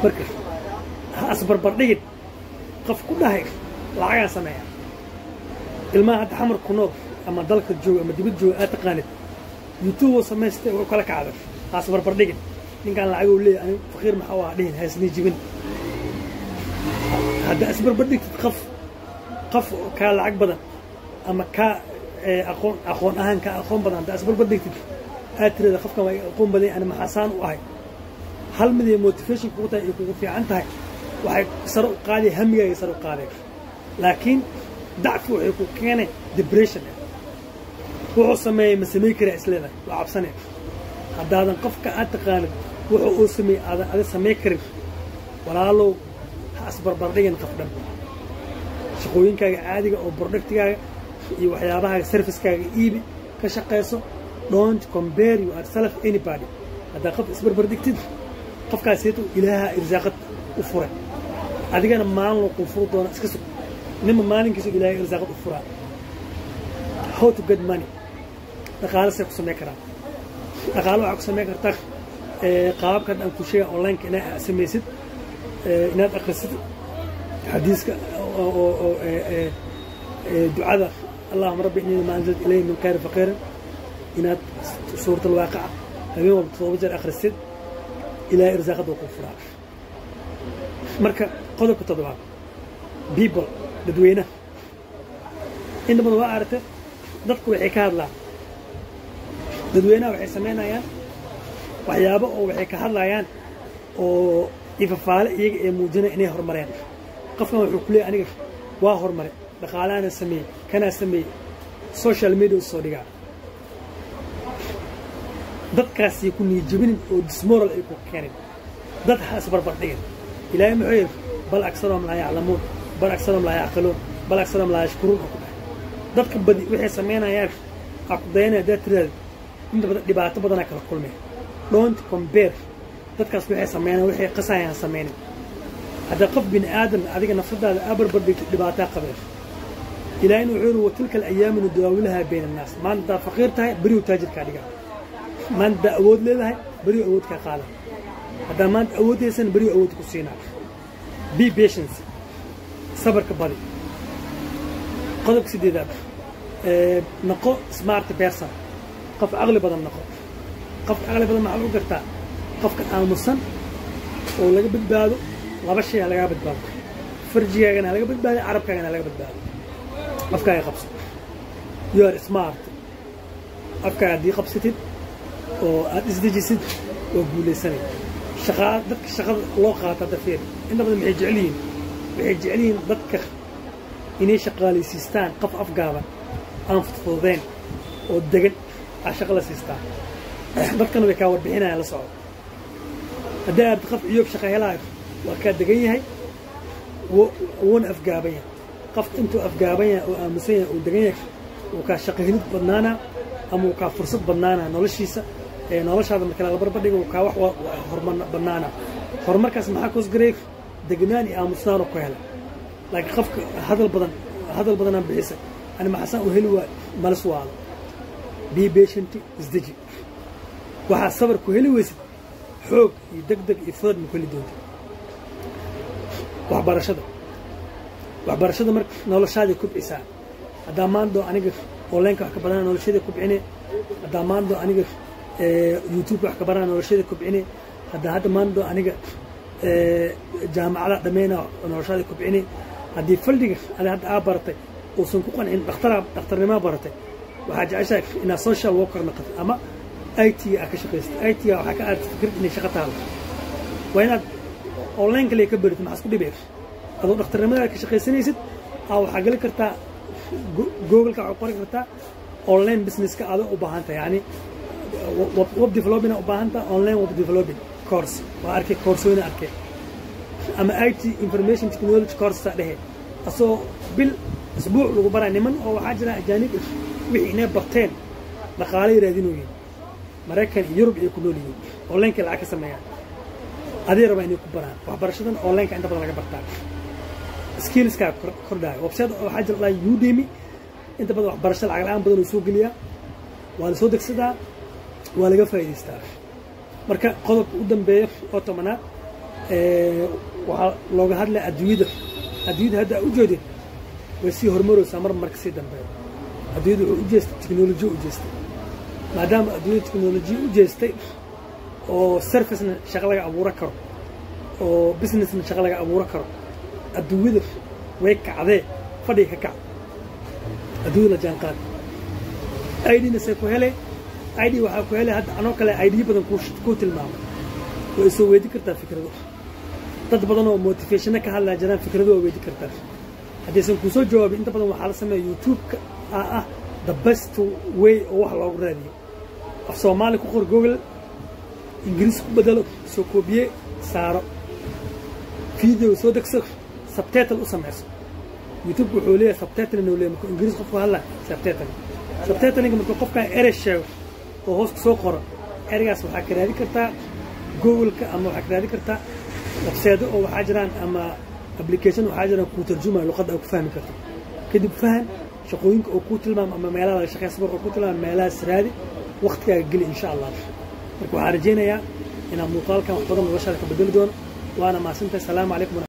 marka ha asbarbardhigin qof ku dhahay lacagaan sameeya ilmaha hadda xamar ku nool ama dalka jooga ama dibad jooga aad taqaanid youtube oo samaystay oo kala kacda ha asbarbardhigin ninkaan lacagou leeyahy ani faqiir maxaa waa dhihin haysnii jibin hadda asbarbardhigtid qof qof kaa lacag badan ama kaa aqoon aqoon ahaan kaa aqoon badan hadda asbarbardhigtid aad tirada qofkan waa aqoon badan ani maxaasaan u ahay hal mid iyo motivation kugu tahay iyo kugu fiican tahay waxay sare u qaadaya hamigaaga sare u qaadaya laakiin dacfi waxay ku keenay depression wuxuu sameeyey ma samayn karaa isleedahay waa cabsanaya haddaadan qofka aad taqaanid wuxuu uu sameeyey aadan ada samayn karin walaalow ha asbarbardhigin qof dhan shaqooyinkaaga caadiga oo productigaaga iyo waxyaabahaaga servicekaaga iibi ka shaqayso don't compare you yourself anybody haddaa qof isbarbardhigtid qofkaasiyadu ilaaha irsaaqad u furay adigana maalin loo kuu furu doona iska sug ninba maalinkiisu ilaahay irsaaqad u furaa how to get money dhaqaale say ku samayn karaan dhaqaale waxaa ku samayn kartaa qaababkan aan ku sheega onlineka inaad samaysid inaad akhrisid xadiiska oo ducada allahuma rabbi innii ma anzalta ilayhi min khayri faqiiran inaad suurat alwaaqica habeen walba todoba jeer akhrisid ilaahay irsaaqada waa kuu furaa marka qodobka toddobaad people dadweynaha inta badan waa aragtay dadku waxay ka hadlaan dadweynaha waxay samaynayaan waxyaabo oo waxay ka hadlayaan oo ifafaale iyaga ee muujinaya inay horumareen qofkan wuxuu ku leeyay aniga waa horumare dhaqaalaana sameeyey kanaa sameeyey social media u soo dhigaa dadkaasay ku niyijabinin oo dismoral ay ku keenin dad ha isbarbardhigin ilaahay muxuu yidhi bal aksaroom laa yaclamuun bal aksaroom laa yacqiluun bal aksaroom laa yashkuruun oo ku dhahay dadka badi waxay samaynayaan aa ku dayanaya haddaad tiraada inta badan dhibaato badanaa kala kulmaya don't compare dadkaas waxay sameynayaan waxay qasayaan sameynin hadda qof bini aadan adiga nafsadaada abarbardhigto dhibaataa qabeen ilaahayna wuxuu yidhi watilka alayaamu nudaawilahaa bayna annaas maanta haddaad faqiir tahay beriw taajirkaa dhigaa maanta haddaa awood leedahay beriw awood kaa qaada haddaa maanta awoodaysan beriw awood ku siinaa be patience sabarka badi qodobka sideedaad noqo smart person qof caqli badan noqo qofka caqli badan maxaa u gartaa qofka aamusan oo laga badbaado laba shay ha lagaa badbaado farjigaagana ha laga badbaado carabkaagana ha laga badbaado afkaaga qabso you are smart afkaaga haddii qabsatid oo aad isdejisid waa guulaysanay shaqaa dadka shaqada loo qaata hadda fiir inta badan maxay jecel yihiin waxay jecel yihiin dadka inay shaqaalaysiistaan qof afgaaban aan fudfududeen oo degan aa shaqa la siistaan dadkana way kaa warbixinayaan la socdo haddii aad qof ciyoob shaqa helaayo waa kaa degan yahay wuuna afgaaban yahay qof intuu afgaaban yahay oo aamusan yahay oo degan yahay uu kaa shaqo helid badnaanaa ama uu kaa fursad badnaanaa noloshiisa noloshaada marka la barbardhigo uu kaa wax horumar badnaanaa horumarkaas maxaa koosgareey degnaan iyo aamusnaanoo ku hela laakiin qofka hadal badan hadal badanaa bixisa ani maxasaan u heli waay malis waado be patient isdeji waxaa sabar ku heli weysid xoog iyo deg deg iyo fudad ma ku heli doonta waxbarashada waxbarashada marka noloshaaday kubcisaa haddaa maando aniga onlineka wax ka badanaa noloshada kubcine haddaa maando aniga youtubeka wax ka badanaa noloshada kubcine haddaa hadda maando aniga jaamacada dhameyna noloshada kubcine haddii faldhiga ada hadda aa baratay uusan ku qancin dhakhtaraa dhakhtarnimaa baratay waxaa jeceshahay inaad social worker noqotay ama i t aa ka shaqaysatay i t waxaa ka aad fikrad inay shaqo taalo waa inaad online kale ka baritid maxaa isku dhibay adoo dhakhtarnimada ka shaqaysanaysid aa waxaa geli kartaa googleka waxaa qori kartaa online businesska aada u baahan tahay yani web development u baahan tahay online web development course waa arkay koorsooyina arkay ama i t information technology course saa dhehe asoo bil asbuuc lagu baraa niman oo waxaa jira ajaanib wixii inay barteen dhaqaale raadinooyin maraykan iyo yurub ay ku nool yihiin onlineka lacag ka sameeyaan adii rabaa inay ku baraan waxbarashadan onlineka inta badan laga bartaa skillskaa kordhaayo website waxaa jira dhaa udemy inta badan waxbarasho lacag la-aan badan uu soo geliyaa waa la soo degsadaa waa laga faa'idaystaa marka qodobka u dambeeya oo tobanaad waxaa looga hadlaya adduunyada adduunyada hadda a u jeedin way sii horumaraysaa mar marka sii dambeeya adduunyada wuxuu u jeestay teknolojiya u jeestay maadaama adduunyada teknolojiya u jeestay oo servicena shaqo laga abuuro karo oo businessna shaqo laga abuuro karo adduunyada way kacdee fadhiga ka kac adduunyada la jaan qaad idna say ku helay id waxaa ku helay hadda anoo kale idyo badan kuu tilmaamay way soo weedi kartaa fikrado dad badan oo motivationna ka hadlaa jiraan fikrado waa weedi kartaa haddaysan kuu soo jawaabin inta badan waxaa la sameeya youtube-ka aa ah the best way oo wax loogu raadiyo af soomaali ku qor google ingiriis ku bedelo soo koobiye saaro video soo degso sabtetal u samayso youtube wuxuu leeyahay sabtetal inuu leeyahay markuu ingiriis qofku hadla sabtetal sabtetalinga markuu qofkan erey sheego oo hoos soo qoro ereygaas waxaa ka raadi kartaa google-ka ama waxaa ka raadi kartaa webseedo oo waxaa jiraan ama application waxaa jiraan kuu tarjumaya luqadda aad ku fahmi karto kadib fahan shaqooyinka oo kuu tilmaamo ama meelaha laga shaqeeya sabar oo kuu tilmaamo meelahaas raadi waktigaaga geli insha allah marka waxaan rajaynayaa inaad muuqaalkan wax badan noloshaada ka bedeli doono waana mahadsantahay asalaamu calaykum